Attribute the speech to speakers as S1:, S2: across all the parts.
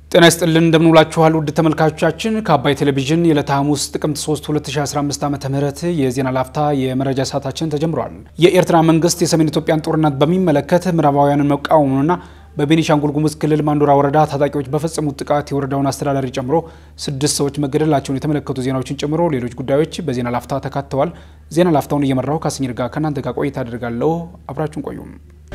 S1: ጤና ይስጥልን እንደምንውላችኋል ውድ ተመልካቾቻችን ከአባይ ቴሌቪዥን የዕለተ ሐሙስ ጥቅምት 3 2015 ዓ ም የዜና ላፍታ የመረጃ ሰዓታችን ተጀምሯል። የኤርትራ መንግስት የሰሜን ኢትዮጵያን ጦርነት በሚመለከት ምዕራባውያንን መቃወሙንና በቤኒሻንጉል ጉሙዝ ክልል ማንዱራ ወረዳ ታጣቂዎች በፈጸሙት ጥቃት የወረዳውን አስተዳዳሪ ጨምሮ ስድስት ሰዎች መገደላቸውን የተመለከቱ ዜናዎችን ጨምሮ ሌሎች ጉዳዮች በዜና ላፍታ ተካተዋል። ዜና ላፍታውን እየመራው ካስኝር ጋር ከእናንተ ጋር ቆይታ አደርጋለሁ። አብራችሁን ቆዩም።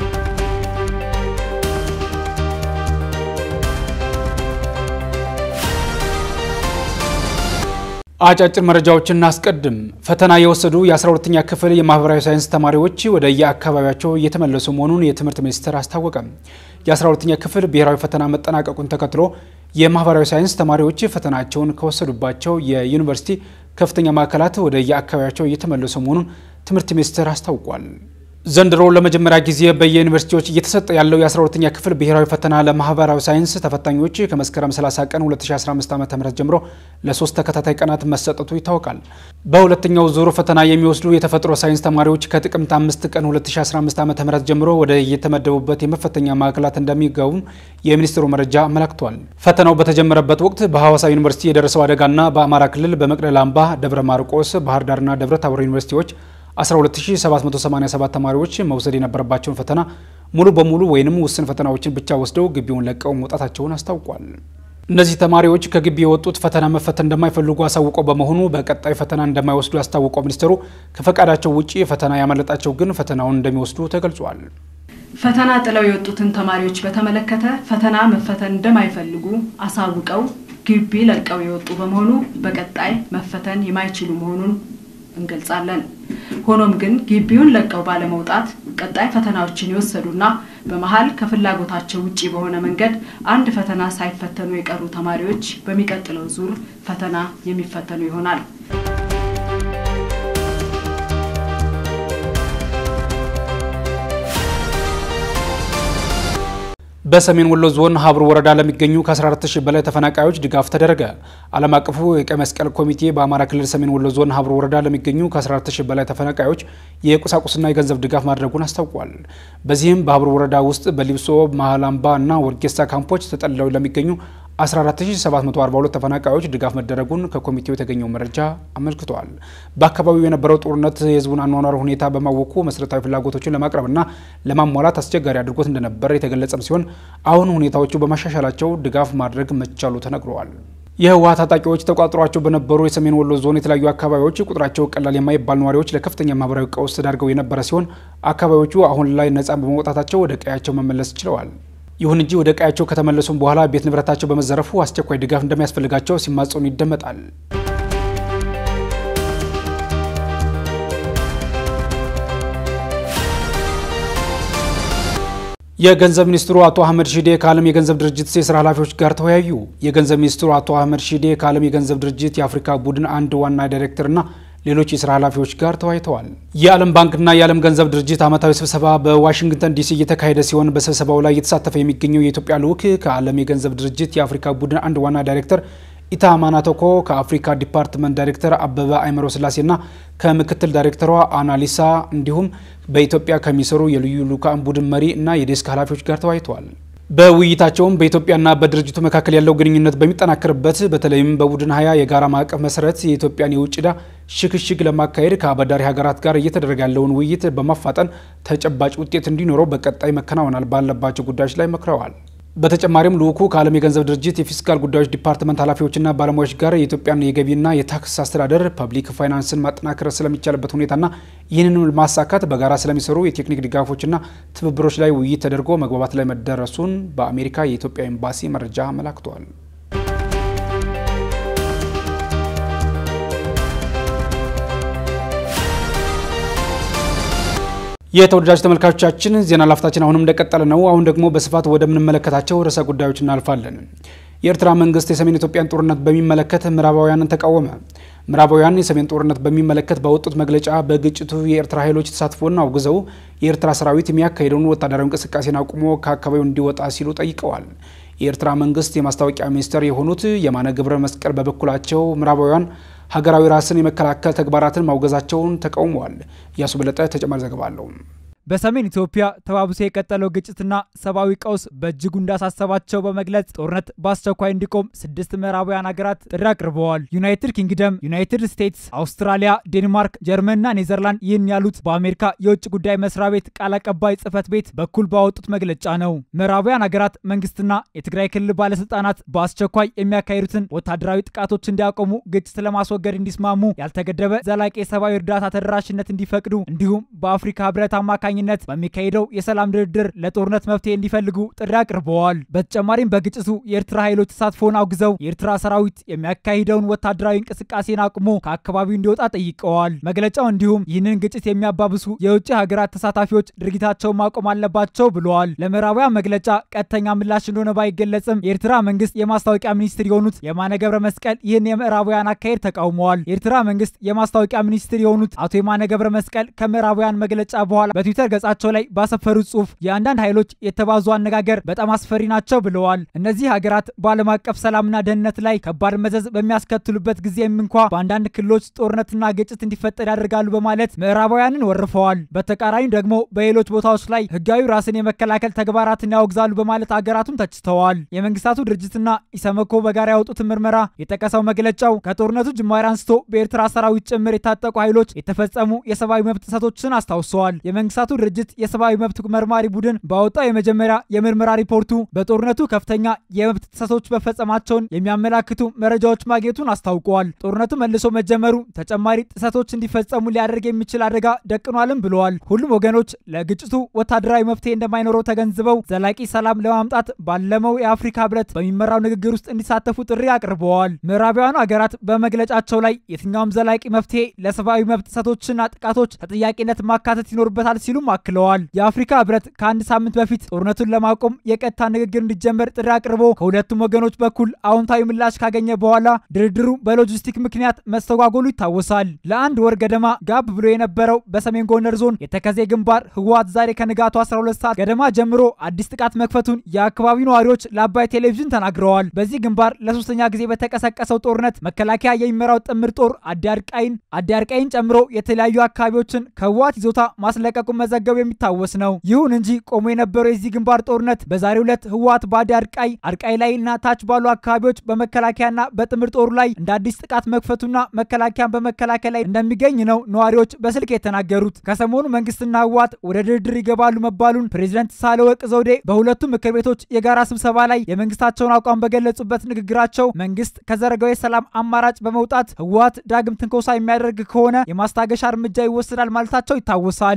S1: አጫጭር መረጃዎችን እናስቀድም። ፈተና የወሰዱ የ12ኛ ክፍል የማህበራዊ ሳይንስ ተማሪዎች ወደ የአካባቢያቸው እየተመለሱ መሆኑን የትምህርት ሚኒስቴር አስታወቀ። የ12ኛ ክፍል ብሔራዊ ፈተና መጠናቀቁን ተከትሎ የማህበራዊ ሳይንስ ተማሪዎች ፈተናቸውን ከወሰዱባቸው የዩኒቨርሲቲ ከፍተኛ ማዕከላት ወደ የአካባቢያቸው እየተመለሱ መሆኑን ትምህርት ሚኒስቴር አስታውቋል። ዘንድሮ ለመጀመሪያ ጊዜ በየዩኒቨርሲቲዎች እየተሰጠ ያለው የ12ኛ ክፍል ብሔራዊ ፈተና ለማህበራዊ ሳይንስ ተፈታኞች ከመስከረም 30 ቀን 2015 ዓ.ም ጀምሮ ለሶስት ተከታታይ ቀናት መሰጠቱ ይታወቃል። በሁለተኛው ዙር ፈተና የሚወስዱ የተፈጥሮ ሳይንስ ተማሪዎች ከጥቅምት 5 ቀን 2015 ዓ.ም ጀምሮ ወደ የተመደቡበት የመፈተኛ ማዕከላት እንደሚገቡም የሚኒስትሩ መረጃ አመላክቷል። ፈተናው በተጀመረበት ወቅት በሐዋሳ ዩኒቨርሲቲ የደረሰው አደጋና በአማራ ክልል በመቅደላ አምባ፣ ደብረ ማርቆስ፣ ባህር ዳርና ደብረ ታቦር ዩኒቨርሲቲዎች 12787 ተማሪዎች መውሰድ የነበረባቸውን ፈተና ሙሉ በሙሉ ወይንም ውስን ፈተናዎችን ብቻ ወስደው ግቢውን ለቀው መውጣታቸውን አስታውቋል። እነዚህ ተማሪዎች ከግቢ የወጡት ፈተና መፈተን እንደማይፈልጉ አሳውቀው በመሆኑ በቀጣይ ፈተና እንደማይወስዱ ያስታወቀው ሚኒስትሩ ከፈቃዳቸው ውጭ ፈተና ያመለጣቸው ግን ፈተናውን እንደሚወስዱ ተገልጿል።
S2: ፈተና ጥለው የወጡትን ተማሪዎች በተመለከተ ፈተና መፈተን እንደማይፈልጉ አሳውቀው ግቢ ለቀው የወጡ በመሆኑ በቀጣይ መፈተን የማይችሉ መሆኑን እንገልጻለን። ሆኖም ግን ግቢውን ለቀው ባለመውጣት ቀጣይ ፈተናዎችን የወሰዱና በመሀል ከፍላጎታቸው ውጪ በሆነ መንገድ አንድ ፈተና ሳይፈተኑ የቀሩ ተማሪዎች በሚቀጥለው ዙር ፈተና የሚፈተኑ ይሆናል።
S1: በሰሜን ወሎ ዞን ሀብሩ ወረዳ ለሚገኙ ከ14000 በላይ ተፈናቃዮች ድጋፍ ተደረገ። ዓለም አቀፉ የቀይ መስቀል ኮሚቴ በአማራ ክልል ሰሜን ወሎ ዞን ሀብሩ ወረዳ ለሚገኙ ከ14000 በላይ ተፈናቃዮች የቁሳቁስና የገንዘብ ድጋፍ ማድረጉን አስታውቋል። በዚህም በሀብሩ ወረዳ ውስጥ በሊብሶ መሃላምባ እና ወርጌሳ ካምፖች ተጠልለው ለሚገኙ 14742 ተፈናቃዮች ድጋፍ መደረጉን ከኮሚቴው የተገኘው መረጃ አመልክቷል። በአካባቢው የነበረው ጦርነት የሕዝቡን አኗኗር ሁኔታ በማወኩ መሰረታዊ ፍላጎቶችን ለማቅረብና ለማሟላት አስቸጋሪ አድርጎት እንደነበር የተገለጸም ሲሆን አሁን ሁኔታዎቹ በማሻሻላቸው ድጋፍ ማድረግ መቻሉ ተነግረዋል። የህወሓት ታጣቂዎች ተቋጥሯቸው በነበሩ የሰሜን ወሎ ዞን የተለያዩ አካባቢዎች ቁጥራቸው ቀላል የማይባል ነዋሪዎች ለከፍተኛ ማህበራዊ ቀውስ ተዳርገው የነበረ ሲሆን አካባቢዎቹ አሁን ላይ ነጻ በመውጣታቸው ወደ ቀያቸው መመለስ ችለዋል። ይሁን እንጂ ወደ ቀያቸው ከተመለሱም በኋላ ቤት ንብረታቸው በመዘረፉ አስቸኳይ ድጋፍ እንደሚያስፈልጋቸው ሲማጸኑ ይደመጣል። የገንዘብ ሚኒስትሩ አቶ አህመድ ሺዴ ከዓለም የገንዘብ ድርጅት የስራ ኃላፊዎች ጋር ተወያዩ። የገንዘብ ሚኒስትሩ አቶ አህመድ ሺዴ ከዓለም የገንዘብ ድርጅት የአፍሪካ ቡድን አንድ ዋና ዳይሬክተርና ሌሎች የስራ ኃላፊዎች ጋር ተወያይተዋል። የዓለም ባንክና የዓለም ገንዘብ ድርጅት ዓመታዊ ስብሰባ በዋሽንግተን ዲሲ እየተካሄደ ሲሆን በስብሰባው ላይ እየተሳተፈ የሚገኘው የኢትዮጵያ ልዑክ ከዓለም የገንዘብ ድርጅት የአፍሪካ ቡድን አንድ ዋና ዳይሬክተር ኢታ ማናቶኮ ከአፍሪካ ዲፓርትመንት ዳይሬክተር አበበ አይመሮ ስላሴና ከምክትል ዳይሬክተሯ አናሊሳ እንዲሁም በኢትዮጵያ ከሚሰሩ የልዩ ልዑካን ቡድን መሪ እና የዴስክ ኃላፊዎች ጋር ተወያይተዋል። በውይይታቸውም በኢትዮጵያና በድርጅቱ መካከል ያለው ግንኙነት በሚጠናከርበት በተለይም በቡድን ሀያ የጋራ ማዕቀፍ መሰረት የኢትዮጵያን የውጭ ዕዳ ሽግሽግ ለማካሄድ ከአበዳሪ ሀገራት ጋር እየተደረገ ያለውን ውይይት በማፋጠን ተጨባጭ ውጤት እንዲኖረው በቀጣይ መከናወናል ባለባቸው ጉዳዮች ላይ መክረዋል። በተጨማሪም ልዑኩ ከዓለም የገንዘብ ድርጅት የፊስካል ጉዳዮች ዲፓርትመንት ኃላፊዎችና ባለሙያዎች ጋር የኢትዮጵያን የገቢና የታክስ አስተዳደር ፐብሊክ ፋይናንስን ማጠናከር ስለሚቻልበት ሁኔታና ይህንን ማሳካት በጋራ ስለሚሰሩ የቴክኒክ ድጋፎችና ትብብሮች ላይ ውይይት ተደርጎ መግባባት ላይ መደረሱን በአሜሪካ የኢትዮጵያ ኤምባሲ መረጃ አመላክቷል። የተወዳጅ ተመልካቾቻችን ዜና ላፍታችን አሁንም እንደቀጠለ ነው። አሁን ደግሞ በስፋት ወደምንመለከታቸው ርዕሰ ጉዳዮች እናልፋለን። የኤርትራ መንግስት የሰሜን ኢትዮጵያን ጦርነት በሚመለከት ምዕራባውያንን ተቃወመ። ምዕራባውያን የሰሜን ጦርነት በሚመለከት ባወጡት መግለጫ በግጭቱ የኤርትራ ኃይሎች ተሳትፎን አውግዘው የኤርትራ ሰራዊት የሚያካሄደውን ወታደራዊ እንቅስቃሴን አቁሞ ከአካባቢው እንዲወጣ ሲሉ ጠይቀዋል። የኤርትራ መንግስት የማስታወቂያ ሚኒስትር የሆኑት የማነ ገብረ መስቀል በበኩላቸው ምዕራባውያን ሀገራዊ ራስን የመከላከል ተግባራትን ማውገዛቸውን ተቃውመዋል። እያሱ በለጠ ተጨማሪ ዘገባ አለው።
S3: በሰሜን ኢትዮጵያ ተባብሶ የቀጠለው ግጭትና ሰብአዊ ቀውስ በእጅጉ እንዳሳሰባቸው በመግለጽ ጦርነት በአስቸኳይ እንዲቆም ስድስት ምዕራባውያን ሀገራት ጥሪ አቅርበዋል። ዩናይትድ ኪንግደም፣ ዩናይትድ ስቴትስ፣ አውስትራሊያ፣ ዴንማርክ፣ ጀርመንና ኔዘርላንድ ይህን ያሉት በአሜሪካ የውጭ ጉዳይ መስሪያ ቤት ቃል አቀባይ ጽህፈት ቤት በኩል ባወጡት መግለጫ ነው። ምዕራባውያን ሀገራት መንግስትና የትግራይ ክልል ባለስልጣናት በአስቸኳይ የሚያካሂዱትን ወታደራዊ ጥቃቶች እንዲያቆሙ፣ ግጭት ለማስወገድ እንዲስማሙ፣ ያልተገደበ ዘላቂ የሰብአዊ እርዳታ ተደራሽነት እንዲፈቅዱ እንዲሁም በአፍሪካ ህብረት አማካኝነት በሚካሄደው የሰላም ድርድር ለጦርነት መፍትሄ እንዲፈልጉ ጥሪ አቅርበዋል። በተጨማሪም በግጭቱ የኤርትራ ኃይሎች ተሳትፎን አውግዘው የኤርትራ ሰራዊት የሚያካሂደውን ወታደራዊ እንቅስቃሴን አቁሞ ከአካባቢው እንዲወጣ ጠይቀዋል። መግለጫው እንዲሁም ይህንን ግጭት የሚያባብሱ የውጭ ሀገራት ተሳታፊዎች ድርጊታቸውን ማቆም አለባቸው ብለዋል። ለምዕራባውያን መግለጫ ቀጥተኛ ምላሽ እንደሆነ ባይገለጽም የኤርትራ መንግስት የማስታወቂያ ሚኒስትር የሆኑት የማነ ገብረ መስቀል ይህን የምዕራባውያን አካሄድ ተቃውመዋል። የኤርትራ መንግስት የማስታወቂያ ሚኒስትር የሆኑት አቶ የማነ ገብረ መስቀል ከምዕራባውያን መግለጫ በኋላ በትዊተር ገጻቸው ላይ ባሰፈሩት ጽሁፍ የአንዳንድ ኃይሎች የተባዙ አነጋገር በጣም አስፈሪ ናቸው ብለዋል። እነዚህ ሀገራት በዓለም አቀፍ ሰላምና ደህንነት ላይ ከባድ መዘዝ በሚያስከትሉበት ጊዜም እንኳ በአንዳንድ ክልሎች ጦርነትና ግጭት እንዲፈጠር ያደርጋሉ በማለት ምዕራባውያንን ወርፈዋል። በተቃራኒ ደግሞ በሌሎች ቦታዎች ላይ ህጋዊ ራስን የመከላከል ተግባራትን ያወግዛሉ በማለት ሀገራቱን ተችተዋል። የመንግስታቱ ድርጅትና ኢሰመኮ በጋራ ያወጡትን ምርመራ የጠቀሰው መግለጫው ከጦርነቱ ጅማሬ አንስቶ በኤርትራ ሰራዊት ጭምር የታጠቁ ኃይሎች የተፈጸሙ የሰብአዊ መብት ጥሰቶችን አስታውሰዋል። የመንግስታቱ ድርጅት የሰብአዊ መብት መርማሪ ቡድን ባወጣው የመጀመሪያ የምርመራ ሪፖርቱ በጦርነቱ ከፍተኛ የመብት ጥሰቶች መፈጸማቸውን የሚያመላክቱ መረጃዎች ማግኘቱን አስታውቀዋል። ጦርነቱ መልሶ መጀመሩ ተጨማሪ ጥሰቶች እንዲፈጸሙ ሊያደርግ የሚችል አደጋ ደቅኗልም ብለዋል። ሁሉም ወገኖች ለግጭቱ ወታደራዊ መፍትሄ እንደማይኖረው ተገንዝበው ዘላቂ ሰላም ለማምጣት ባለመው የአፍሪካ ህብረት በሚመራው ንግግር ውስጥ እንዲሳተፉ ጥሪ አቅርበዋል። ምዕራባውያኑ ሀገራት በመግለጫቸው ላይ የትኛውም ዘላቂ መፍትሄ ለሰብአዊ መብት ጥሰቶችና ጥቃቶች ተጠያቂነት ማካተት ይኖርበታል ሲሉም አክለዋል። የአፍሪካ ህብረት ከአንድ ሳምንት በፊት ጦርነቱን ለማቆም የቀጥታ ንግግር እንዲጀመር ጥሪ አቅርቦ ከሁለቱም ወገኖች በኩል አዎንታዊ ምላሽ ካገኘ በኋላ ድርድሩ በሎጂስቲክ ምክንያት መስተጓጎሉ ይታወሳል። ለአንድ ወር ገደማ ጋብ ብሎ የነበረው በሰሜን ጎንደር ዞን የተከዜ ግንባር ህወሓት ዛሬ ከንጋቱ 12 ሰዓት ገደማ ጀምሮ አዲስ ጥቃት መክፈቱን የአካባቢው ነዋሪዎች ለአባይ ቴሌቪዥን ተናግረዋል። በዚህ ግንባር ለሶስተኛ ጊዜ በተቀሰቀሰው ጦርነት መከላከያ የሚመራው ጥምር ጦር አዲያርቃይን አዲያርቃይን ጨምሮ የተለያዩ አካባቢዎችን ከህወሓት ይዞታ ማስለቀቁን መዘገቡ የሚታወስ ነው። ይሁን እንጂ ቆሞ የነበረው የዚህ ግንባር ጦርነት በዛሬው ዕለት ህወሓት በአዲ አርቃይ አርቃይ ላይና ታች ባሉ አካባቢዎች በመከላከያና በጥምር ጦሩ ላይ እንደ አዲስ ጥቃት መክፈቱና መከላከያን በመከላከል ላይ እንደሚገኝ ነው ነዋሪዎች በስልክ የተናገሩት። ከሰሞኑ መንግስትና ህወሓት ወደ ድርድር ይገባሉ መባሉን ፕሬዚደንት ሳህለወርቅ ዘውዴ በሁለቱም ምክር ቤቶች የጋራ ስብሰባ ላይ የመንግስታቸውን አቋም በገለጹበት ንግግራቸው መንግስት ከዘረጋው የሰላም አማራጭ በመውጣት ህወሓት ዳግም ትንኮሳ የሚያደርግ ከሆነ የማስታገሻ እርምጃ ይወስዳል ማለታቸው ይታወሳል።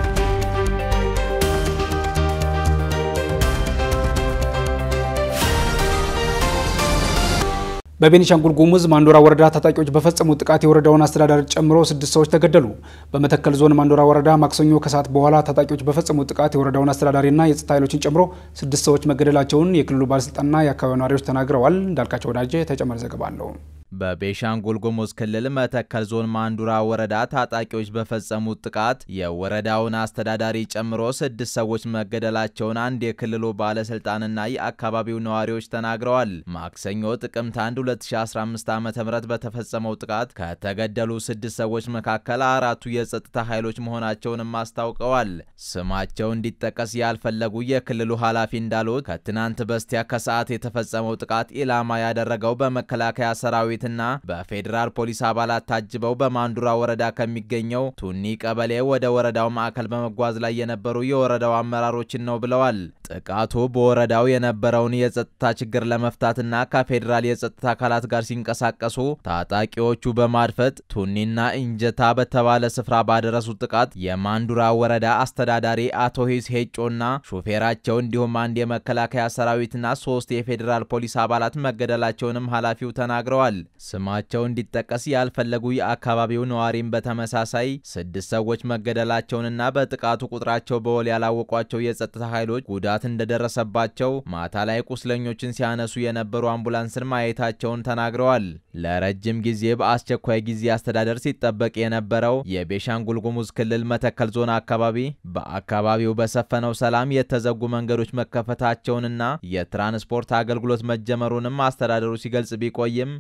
S1: በቤኒሻንጉል ጉሙዝ ማንዶራ ወረዳ ታጣቂዎች በፈጸሙት ጥቃት የወረዳውን አስተዳዳሪ ጨምሮ ስድስት ሰዎች ተገደሉ። በመተከል ዞን ማንዶራ ወረዳ ማክሰኞ ከሰዓት በኋላ ታጣቂዎች በፈጸሙት ጥቃት የወረዳውን አስተዳዳሪና የጸጥታ ኃይሎችን ጨምሮ ስድስት ሰዎች መገደላቸውን የክልሉ ባለስልጣንና የአካባቢው ነዋሪዎች ተናግረዋል። እንዳልካቸው ወዳጀ ተጨማሪ ዘገባ አለው።
S4: በቤኒሻንጉል ጉሙዝ ክልል መተከል ዞን ማንዱራ ወረዳ ታጣቂዎች በፈጸሙት ጥቃት የወረዳውን አስተዳዳሪ ጨምሮ ስድስት ሰዎች መገደላቸውን አንድ የክልሉ ባለስልጣንና የአካባቢው ነዋሪዎች ተናግረዋል። ማክሰኞ ጥቅምት 1 2015 ዓ ም በተፈጸመው ጥቃት ከተገደሉ ስድስት ሰዎች መካከል አራቱ የጸጥታ ኃይሎች መሆናቸውንም አስታውቀዋል። ስማቸው እንዲጠቀስ ያልፈለጉ የክልሉ ኃላፊ እንዳሉት ከትናንት በስቲያ ከሰዓት የተፈጸመው ጥቃት ኢላማ ያደረገው በመከላከያ ሰራዊት ና በፌዴራል ፖሊስ አባላት ታጅበው በማንዱራ ወረዳ ከሚገኘው ቱኒ ቀበሌ ወደ ወረዳው ማዕከል በመጓዝ ላይ የነበሩ የወረዳው አመራሮችን ነው ብለዋል። ጥቃቱ በወረዳው የነበረውን የጸጥታ ችግር ለመፍታትና ከፌዴራል የጸጥታ አካላት ጋር ሲንቀሳቀሱ ታጣቂዎቹ በማድፈጥ ቱኒና እንጀታ በተባለ ስፍራ ባደረሱት ጥቃት የማንዱራ ወረዳ አስተዳዳሪ አቶ ሂስ ሄጮና ሾፌራቸው እንዲሁም አንድ የመከላከያ ሰራዊትና ሶስት የፌዴራል ፖሊስ አባላት መገደላቸውንም ኃላፊው ተናግረዋል። ስማቸው እንዲጠቀስ ያልፈለጉ የአካባቢው ነዋሪም በተመሳሳይ ስድስት ሰዎች መገደላቸውንና በጥቃቱ ቁጥራቸው በውል ያላወቋቸው የጸጥታ ኃይሎች ጉዳት እንደደረሰባቸው ማታ ላይ ቁስለኞችን ሲያነሱ የነበሩ አምቡላንስን ማየታቸውን ተናግረዋል። ለረጅም ጊዜ በአስቸኳይ ጊዜ አስተዳደር ሲጠበቅ የነበረው የቤሻንጉል ጉሙዝ ክልል መተከል ዞን አካባቢ በአካባቢው በሰፈነው ሰላም የተዘጉ መንገዶች መከፈታቸውንና የትራንስፖርት አገልግሎት መጀመሩንም አስተዳደሩ ሲገልጽ ቢቆይም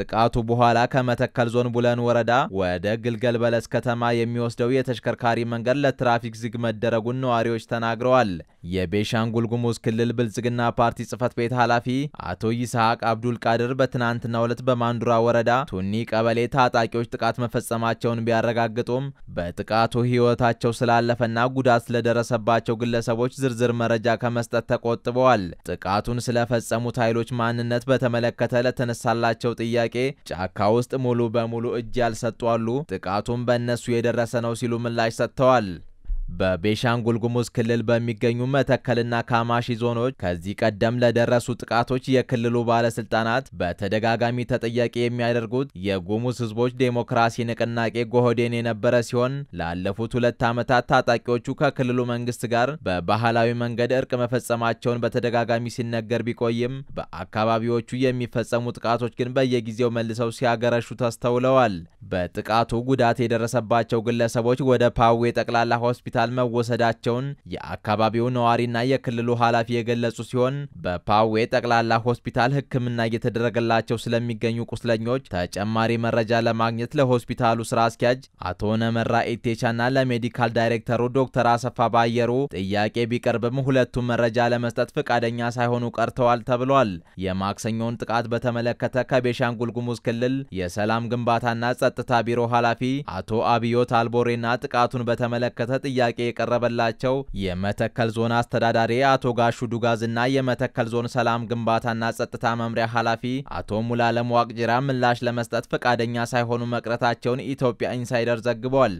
S4: ከጥቃቱ በኋላ ከመተከል ዞን ቡለን ወረዳ ወደ ግልገል በለስ ከተማ የሚወስደው የተሽከርካሪ መንገድ ለትራፊክ ዝግ መደረጉን ነዋሪዎች ተናግረዋል። የቤሻንጉል ጉሙዝ ክልል ብልጽግና ፓርቲ ጽህፈት ቤት ኃላፊ አቶ ይስሐቅ አብዱል ቃድር በትናንትናው ዕለት በማንዱራ ወረዳ ቱኒ ቀበሌ ታጣቂዎች ጥቃት መፈጸማቸውን ቢያረጋግጡም በጥቃቱ ሕይወታቸው ስላለፈና ጉዳት ስለደረሰባቸው ግለሰቦች ዝርዝር መረጃ ከመስጠት ተቆጥበዋል። ጥቃቱን ስለፈጸሙት ኃይሎች ማንነት በተመለከተ ለተነሳላቸው ጥያቄ ጫካ ውስጥ ሙሉ በሙሉ እጅ ያልሰጡ አሉ፣ ጥቃቱም በእነሱ የደረሰ ነው ሲሉ ምላሽ ሰጥተዋል። በቤሻንጉል ጉሙዝ ክልል በሚገኙ መተከልና ካማሺ ዞኖች ከዚህ ቀደም ለደረሱ ጥቃቶች የክልሉ ባለስልጣናት በተደጋጋሚ ተጠያቂ የሚያደርጉት የጉሙዝ ሕዝቦች ዴሞክራሲ ንቅናቄ ጎህዴን የነበረ ሲሆን ላለፉት ሁለት ዓመታት ታጣቂዎቹ ከክልሉ መንግስት ጋር በባህላዊ መንገድ እርቅ መፈጸማቸውን በተደጋጋሚ ሲነገር ቢቆይም በአካባቢዎቹ የሚፈጸሙ ጥቃቶች ግን በየጊዜው መልሰው ሲያገረሹ ተስተውለዋል። በጥቃቱ ጉዳት የደረሰባቸው ግለሰቦች ወደ ፓዌ ጠቅላላ ሆስፒታል መወሰዳቸውን የአካባቢው ነዋሪና የክልሉ ኃላፊ የገለጹ ሲሆን በፓዌ ጠቅላላ ሆስፒታል ሕክምና እየተደረገላቸው ስለሚገኙ ቁስለኞች ተጨማሪ መረጃ ለማግኘት ለሆስፒታሉ ስራ አስኪያጅ አቶ ነመራ ኢቴቻና ለሜዲካል ዳይሬክተሩ ዶክተር አሰፋ ባየሩ ጥያቄ ቢቀርብም ሁለቱም መረጃ ለመስጠት ፈቃደኛ ሳይሆኑ ቀርተዋል ተብሏል። የማክሰኞውን ጥቃት በተመለከተ ከቤሻንጉል ጉሙዝ ክልል የሰላም ግንባታና ጸጥታ ቢሮ ኃላፊ አቶ አብዮት አልቦሬና ጥቃቱን በተመለከተ ጥያቄ የቀረበላቸው የመተከል ዞን አስተዳዳሪ አቶ ጋሹ ዱጋዝና የመተከል ዞን ሰላም ግንባታና ጸጥታ መምሪያ ኃላፊ አቶ ሙላለም ዋቅጅራ ምላሽ ለመስጠት ፈቃደኛ ሳይሆኑ መቅረታቸውን ኢትዮጵያ ኢንሳይደር ዘግቧል።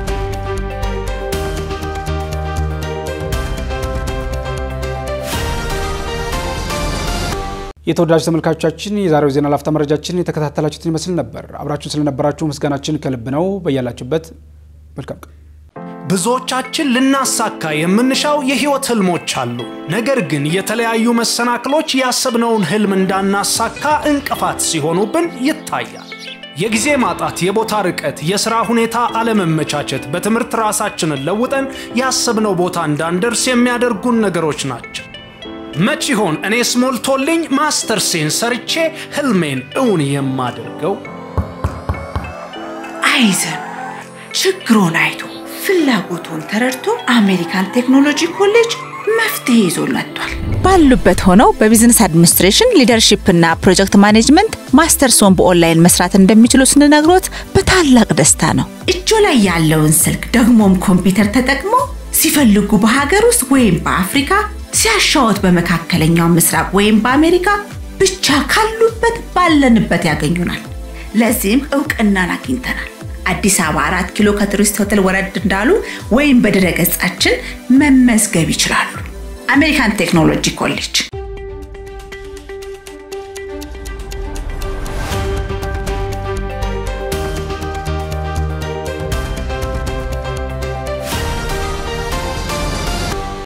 S1: የተወዳጅ ተመልካቾቻችን የዛሬው ዜና ላፍታ መረጃችን የተከታተላችሁትን ይመስል ነበር። አብራችሁን ስለነበራችሁ ምስጋናችን ከልብ ነው። በያላችሁበት መልካም ቀን።
S5: ብዙዎቻችን ልናሳካ የምንሻው የህይወት ህልሞች አሉ። ነገር ግን የተለያዩ መሰናክሎች ያሰብነውን ህልም እንዳናሳካ እንቅፋት ሲሆኑብን ይታያል። የጊዜ ማጣት፣ የቦታ ርቀት፣ የሥራ ሁኔታ አለመመቻቸት፣ በትምህርት ራሳችንን ለውጠን ያሰብነው ቦታ እንዳንደርስ የሚያደርጉን ነገሮች ናቸው። መች ይሆን እኔስ ሞልቶልኝ ማስተርሴን ሰርቼ ህልሜን እውን የማደርገው?
S6: አይዘን ችግሮን አይቶ ፍላጎቱን ተረድቶ አሜሪካን ቴክኖሎጂ ኮሌጅ መፍትሄ ይዞ መጥቷል። ባሉበት ሆነው በቢዝነስ አድሚኒስትሬሽን ሊደርሺፕ እና ፕሮጀክት ማኔጅመንት ማስተርሶን በኦንላይን መስራት እንደሚችሉ ስንነግሮት በታላቅ ደስታ ነው። እጆ ላይ ያለውን ስልክ ደግሞም ኮምፒውተር ተጠቅሞ ሲፈልጉ በሀገር ውስጥ ወይም በአፍሪካ ሲያሻወት በመካከለኛው ምስራቅ ወይም በአሜሪካ ብቻ ካሉበት ባለንበት ያገኙናል። ለዚህም እውቅናን አግኝተናል። አዲስ አበባ አራት ኪሎ ከቱሪስት ሆቴል ወረድ እንዳሉ ወይም በድረ ገጻችን መመዝገብ ይችላሉ። አሜሪካን ቴክኖሎጂ ኮሌጅ